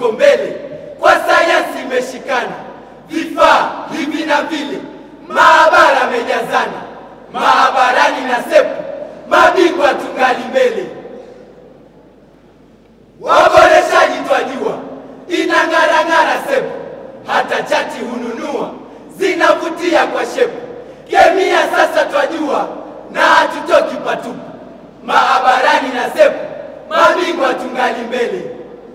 tuko mbele, kwa sayansi imeshikana, vifaa hivi na vile, maabara amejazana, maabarani na sepu, mabingwa tungali mbele. Waboreshaji twajua, inang'arang'ara sepu, hata chati hununua, zinavutia kwa shepu. Kemia sasa twajua, na hatutoki patupu, maabarani na sepu, mabingwa tungali mbele.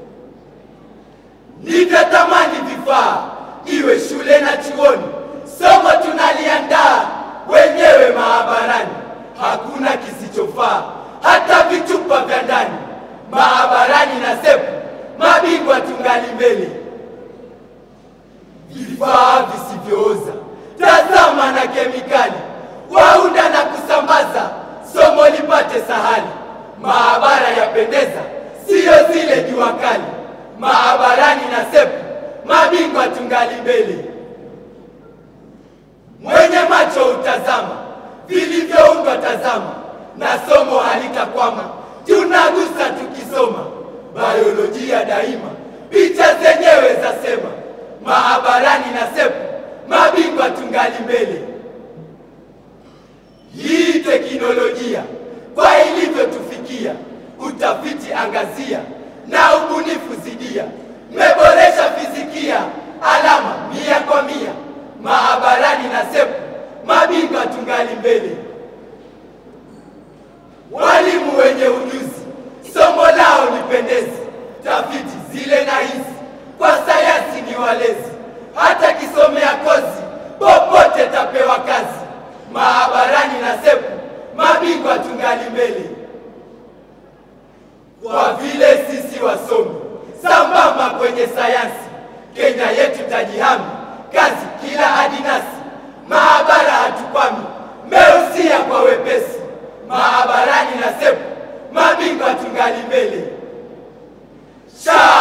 Nivyatamani vifaa iwe shule na chuoni, somo tunaliandaa wenyewe maabarani, hakuna kisichofaa, hata vitupa vya ndani, maabarani na sepu, mabingwa tungali mbele. Vifaa visivyooza, tazama na kemikali, waunda na kusambaza, somo lipate sahali, maabara yapendeza, siyo zile jua kali maabarani na sepu, mabingwa tungali mbele. Mwenye macho utazama vilivyoundwa, tazama na somo halitakwama, tunagusa tukisoma, biolojia daima, picha zenyewe zasema, maabarani na sepu, mabingwa tungali mbele. Hii teknolojia kwa ilivyotufikia, utafiti angazia na ubunifu zidia, mmeboresha fizikia, alama mia kwa mia, maabarani na sepu, mabingwa tungali mbele. Walimu wenye ujuzi, somo lao lipendezi, tafiti zile na hizi, kwa sayansi ni walezi, hata kisomea kozi, popote tapewa kazi, maabarani na sepu, mabingwa tungali mbele kwa vile sisi wasomi sambamba kwenye sayansi, Kenya yetu tajihami, kazi kila adinasi, maabara hatukwami, meusia kwa wepesi, maabarani na sepu, mabingwa tungali mbele. Sha